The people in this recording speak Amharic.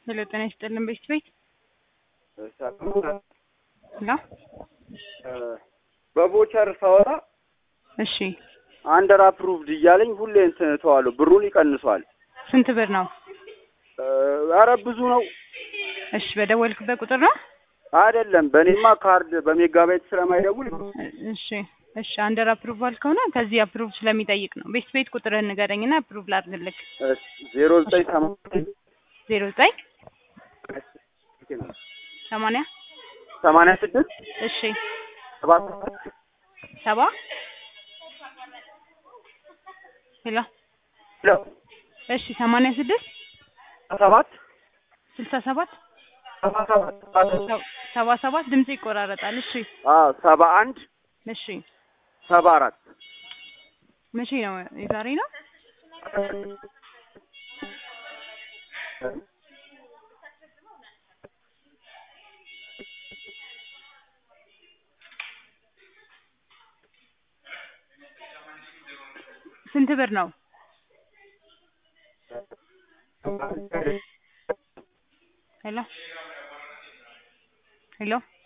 ሄሎ ጤና ይስጥልን ቤት ቤት ሄሎ በቮቸር ሳወራ እሺ አንደር አፕሩቭድ እያለኝ ሁሌ እንትን እተዋለሁ፣ ብሩን ይቀንሷል። ስንት ብር ነው? ኧረ ብዙ ነው እሺ በደወልክበት ቁጥር ነው? አይደለም። በእኔማ ካርድ በሜጋባይት ስለማይደውል እሺ እሺ አንደር አፕሩቫል ከሆነ ከዚህ አፕሩቭ ስለሚጠይቅ ነው። ቤት ቤት ቁጥርህን ንገረኝና አፕሩቭ ላድርግልክ። ዜሮ ዘጠኝ ሰማንያ ዜሮ ዘጠኝ ሰማንያ ሰማንያ ስድስት እሺ ሰባ ሰባት ሰባ ሄሎ ሄሎ እሺ ሰማንያ ስድስት ሰባት ስልሳ ሰባት ሰባ ሰባት ሰባ ሰባት ድምጽ ይቆራረጣል። እሺ አዎ ሰባ አንድ እሺ ሰባ አራት መቼ ነው? የዛሬ ነው? ስንት ብር ነው? ሄሎ ሄሎ